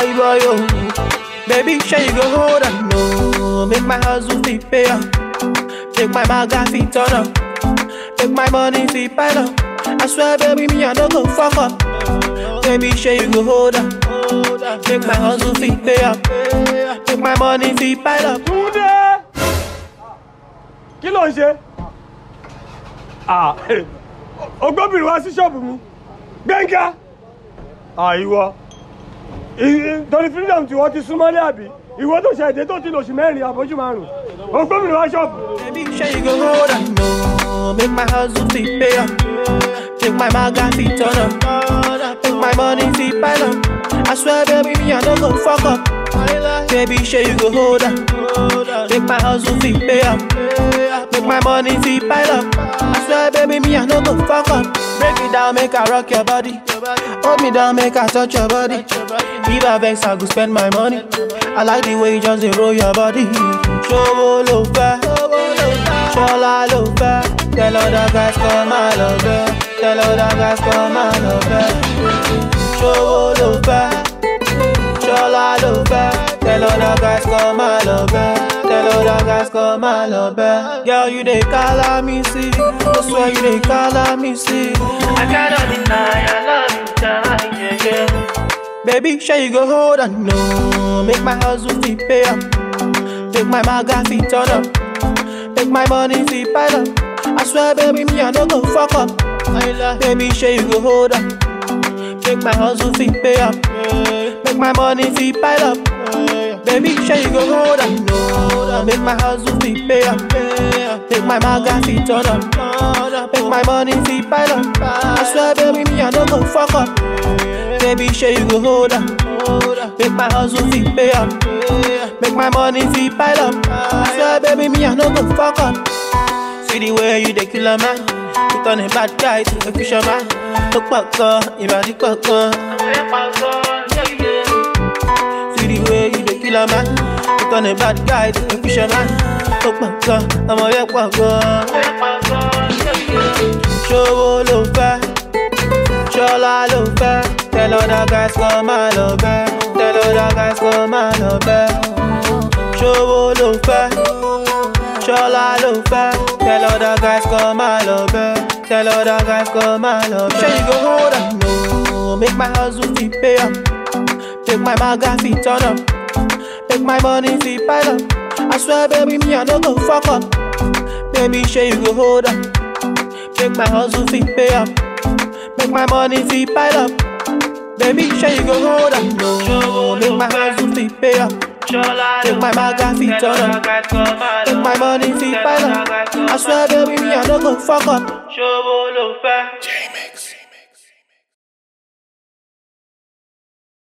I boy, oh. Baby, sure you go hold on, no. Make my hustle fit pay up. Make my maga fit turn up. Make my money fit pile up. I swear, baby, me I don't go fuck up. Baby, sure you go hold on. Make my hustle fit pay up. Make my money fit pile up. Túndé kí ló ń ṣe Ah, ọgbọ́bìnrin wá sí ṣọ́ọ̀bù mi gbẹ̀ngà àìwọ torí freedom tí wọ́n ti súnmọ́lé àbí ìwọ tó ṣe èdè tó ti lòṣù mẹ́rin àbójú márùn ọgbọ́bìnrin wá ṣọ́ọ̀bù. Baby, sure you go hold on, no. Make my hustle fit pay up. Make my maga fit turn up. Make my money fit pile up. I swear, baby, me I don't go fuck up. Baby, sure you go hold on. Make my hustle fit pay up. Make my money fit pile up. I swear, baby, me I don't go fuck up. Break it down, make I rock your body. Hold me down, make I touch your body. If I vex, I go spend my money. I like the way you just dey roll your body. Show lo fẹ́, ṣọlá ló fẹ́. Tell other guys come my love it. Tell other guys come my love it. Show lo fẹ́, ṣọlá ló fẹ́. Tell other guys come my love it. Tell other guys come my love it. Girl, you dey call me see. I swear you dey call me see. I cannot deny I love you, die, yeah, yeah. Baby, sure you go hold on, no. Make my hustle fit pay up. Make my maga fit turn up. Make my money fit pile up. I swear, baby, me I don't go fuck up. Baby, sure you go hold on. Make my hustle fit pay up. Make my money fit pile up. Baby, sure you go hold on, no. Make my hustle fit pay up. Make my maga fit turn up. Make my money fit pile up. I swear, baby, me I don't go fuck up. Baby, sure you go hold on. Make my hustle fit pay up. Make my money fit pile up. I swear, baby, me I no go fuck up. See the way you dey kill a man. You turn a bad guy to a fisherman. Look back, uh, you body back, uh. See the way you dey kill a man. You turn a bad guy to a fisherman. Look back, uh, I'm a yak back, uh. Show lo fẹ́, ṣọlá ló fẹ́. Tell other guys come my love it. Tell other guys come my love it. Ṣòwò ló fẹ́, ṣọlá ló fẹ́. Tell other guys come my love it. Tell other guys come my love it. Sure you go hold on, no. Make my hustle fit pay up. Make my maga fit turn up. Make my money fit pile up. I swear, baby, me I don't go fuck up. Baby, sure you go hold on. Make my hustle fit pay up. Make my money fit pile up. Baby, sure you go hold on, no. Make my hustle fit pay up. Make my maga fit turn up. Make my money fit pile up. I swear, baby, me I don't go fuck up. Ṣòwò ló fẹ́.